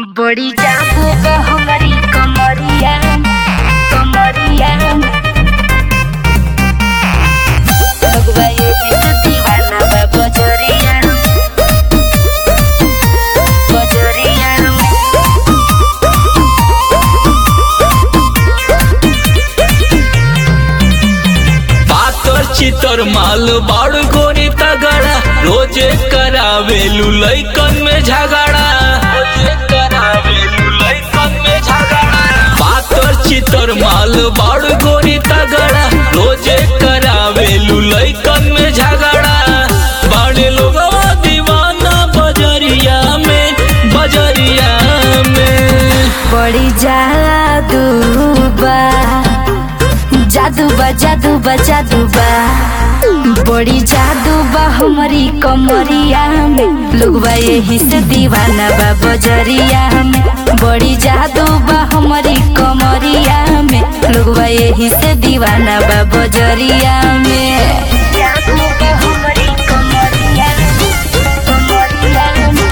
बड़ी जाबू बा हमारी कमरिया कमरिया लगवा ये दिल दीवाना बा बजरिया बजरिया पातर चितर माल बाड़ गोरी तगड़ा रोजे करावेलू लैकन में झगड़ा रोजे करावेलू लैकन में झगड़ा पातर चितर माल बाड़ गोरी तगड़ा रोजे करावेलू लैकन में झगड़ा बड़े लोगवा दीवाना बजरिया में बजरिया में बड़ी जादू बा जादू बा जादू बा जादू बा बड़ी जादू बा हमारी कमरिया में लोगवा यही से दीवाना बा बजरिया में बड़ी जादू बा हमारी कमरिया में लोगवा यही से दीवाना बा बजरिया में जादू बा हमारी कमरिया कमरिया में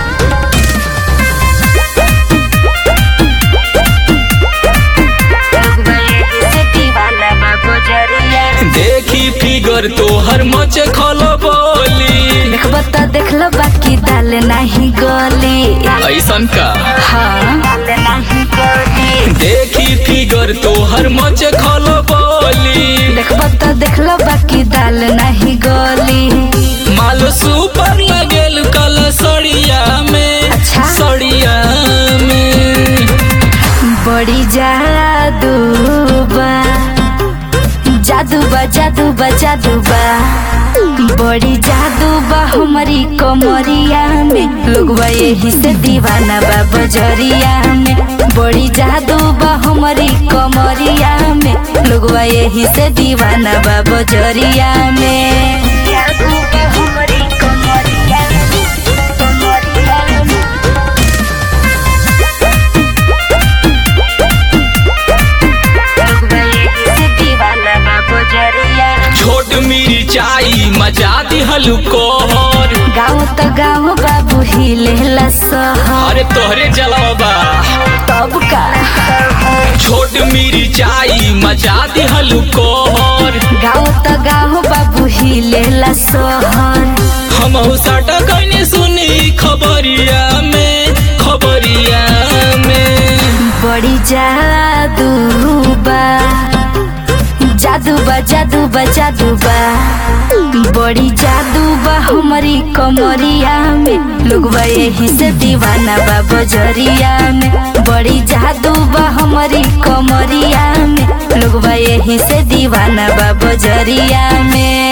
देखी फिगर तोहर मच खल बोली देखब त देखल बाकी दाल नाही गली ऐसन का हाँ दाल नाही गली देखी फिगर तोहर मच खल बोली देखब त देखल बाकी दाल नाही गली माल सुपर लगेल कल सड़िया में अच्छा। सड़िया में बड़ी जादू बा जादू बा जादू बा जादू बा बड़ी जादू बा हमारी कमरिया में लोगवा यही से दीवाना बा बजरिया में बड़ी जादू बा हमारी कमरिया में लोगवा यही से दीवाना बा बजरिया में जादू बा हमारी कमरिया कमरिया में छोट मिर्चाई मजा दिहलु कोहर गाँव त गाँव बाबू हिलेला सहर अरे तोहरे जलवा तब का छोट मिर्चाई मजा दिहलु कोहर गाँव त गाँव बाबू हिलेला सहर हम साटा कने सुनी खबरिया में खबरिया में बड़ी जादू बा जादू बा जादू बा जादू बा बड़ी जादू बा हमारी कमरिया में लोगवा यही से दीवाना बा बजरिया में बड़ी जादू बा हमारी कमरिया में लोगवा यही से दीवाना बा बजरिया में